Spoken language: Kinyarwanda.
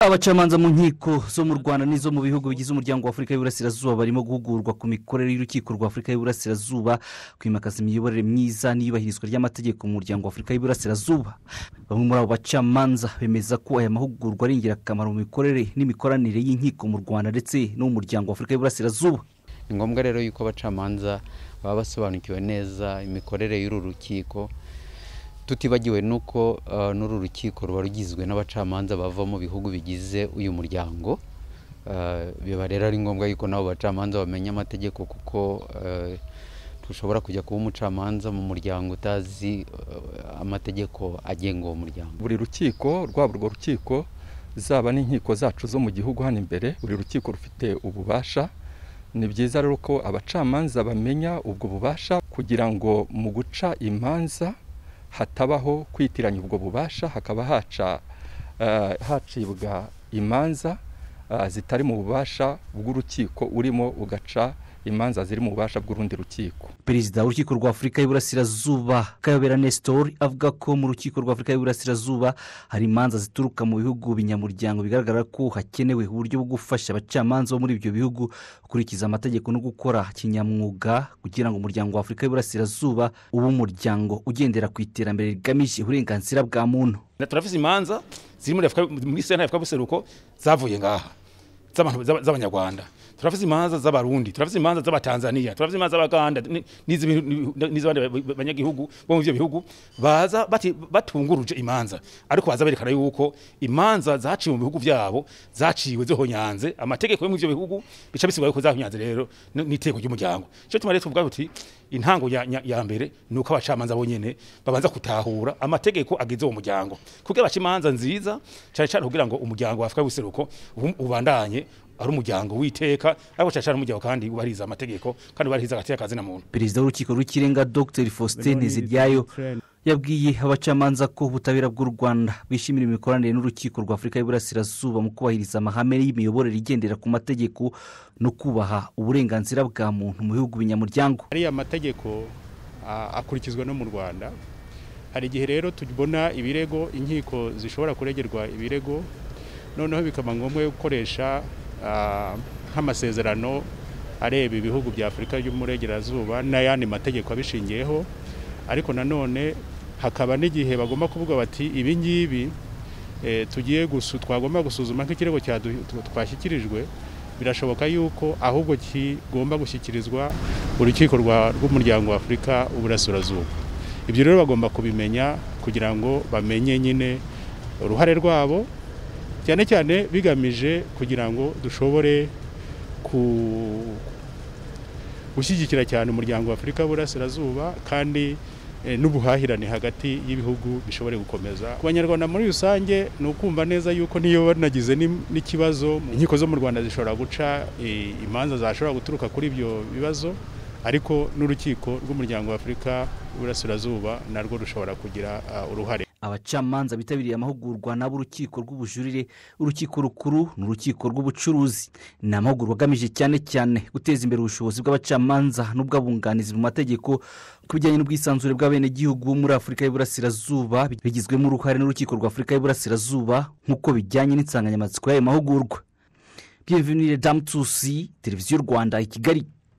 abacamanza mu nkiko zo mu rwanda n'izo mu bihugu bigize umuryango w'afurika y'uburasirazuba barimo guhugurwa ku mikorere y'urukiko rw'afurika y'uburasirazuba kwimakaza imiyoborere myiza n'iyubahirizwa ry'amategeko mu muryango w'afurika y'uburasirazuba bamwe muri abo bacamanza bemeza ko aya mahugurwa ari ingirakamaro mu mikorere n'imikoranire y'inkiko mu rwanda ndetse n'umuryango w'afurika y'uburasirazuba ni ngombwa rero yuko abacamanza baba basobanukiwe neza imikorere y'uru rukiko tutibagiwe nuko n'uru rukiko ruba rugizwe n'abacamanza bava mu bihugu bigize uyu muryango biba rero ari ngombwa yuko n'abo bacamanza bamenya amategeko kuko dushobora kujya kuba umucamanza mu muryango utazi amategeko agenga uwo muryango buri rukiko rwaba urwo rukiko zaba n'inkiko zacu zo mu gihugu hano imbere buri rukiko rufite ububasha ni byiza rero ko abacamanza bamenya ubwo bubasha kugira ngo mu guca imanza hatabaho kwitiranya ubwo bubasha hakaba haca hacibwa imanza zitari mu bubasha bw'urukiko urimo ugaca imanza ziri mu bubasha bw'urundi rukiko perezida w'urukiko rwa afurika y'uburasirazuba kayobera nesitori avuga ko mu rukiko rwa afurika y'uburasirazuba hari imanza zituruka mu bihugu binyamuryango bigaragara ko hakenewe uburyo bwo gufasha abacamanza bo muri ibyo bihugu gukurikiza amategeko no gukora kinyamwuga kugira ngo umuryango wa afurika y'uburasirazuba ube umuryango ugendera ku iterambere rigamije uburenganzira bwa muntu turafite imanza ziri muri senta y'afurika y'ubuseruko zavuye ngaha z'abanyarwanda turafite imanza z'abarundi turafite imanza z'abatanzaniya turafite imanza z'abaganda n'iz'abandi banyagihugu bo mu byo bihugu baza batunguruje imanza ariko baza berekana yuko imanza zaciwe mu bihugu byabo zaciwe zihonyanze amategeko yo mu byo bihugu bica bisigura yuko zahonyanze rero n'iteko ry'umuryango icyo tuma rero tuvuga tuti intango ya mbere ni uko abacamanza bonyine babanza gutahura amategeko agize uwo muryango kuko baca imanza nziza cyane cyane kugira ngo umuryango wa afurika y'ubuseruko ubandanye ari umuryango w'iteka ariko cyane cyane umuryango kandi wubahiriza amategeko kandi wubahiriza agati y'akazi na muntu perezida w'urukiko rw'ikirenga dr faustin ziryayo yabwiye abacamanza ko ubutabera bw'u rwanda bwishimira imikoranire n'urukiko rwa afurika y'uburasirazuba mu kubahiriza amahame y'imiyoborere igendera ku mategeko no kubaha uburenganzira bwa muntu mu bihugu binyamuryango ariya mategeko akurikizwa no mu rwanda hari igihe rero tubona ibirego inkiko zishobora kuregerwa ibirego noneho bikaba ngombwa gukoresha nk'amasezerano areba ibihugu bya afurika y'umurengerazuba n'ayandi mategeko abishingiyeho ariko nanone hakaba n'igihe bagomba kuvuga bati ibi ngibi tugiye twagomba gusuzuma nk'ikirego twashyikirijwe birashoboka yuko ahubwo kigomba gushyikirizwa urukiko rw'umuryango wa afurika uburasirazuba ibyo rero bagomba kubimenya kugira ngo bamenye nyine uruhare rwabo cyane cyane bigamije kugira ngo dushobore gushyigikira cyane umuryango wa afurika w'uburasirazuba kandi n'ubuhahirane hagati y'ibihugu bishobore gukomeza ku banyarwanda muri rusange ni ukumva neza yuko niyo nagize n'ikibazo inkiko zo mu rwanda zishobora guca imanza zashobora guturuka kuri ibyo bibazo ariko n'urukiko rw'umuryango wa afurika w'uburasirazuba narwo rushobora kugira uruhare abacamanza bitabiriye amahugurwa nabo urukiko rw'ubujurire urukiko rukuru n'urukiko rw'ubucuruzi ni amahugurwa agamije cyane cyane guteza imbere ubushobozi bw'abacamanza n'ubw'abunganizi mu mategeko ku bijyanye n'ubwisanzure bw'abenegihugu muri afurika y'uburasirazuba bigizwemo uruhare n'urukiko rwa afurika y'uburasirazuba nk'uko bijyanye n'insanganyamatsiko y'ayo mahugurwa bienvenire damu tusi televiziyo rwanda i kigali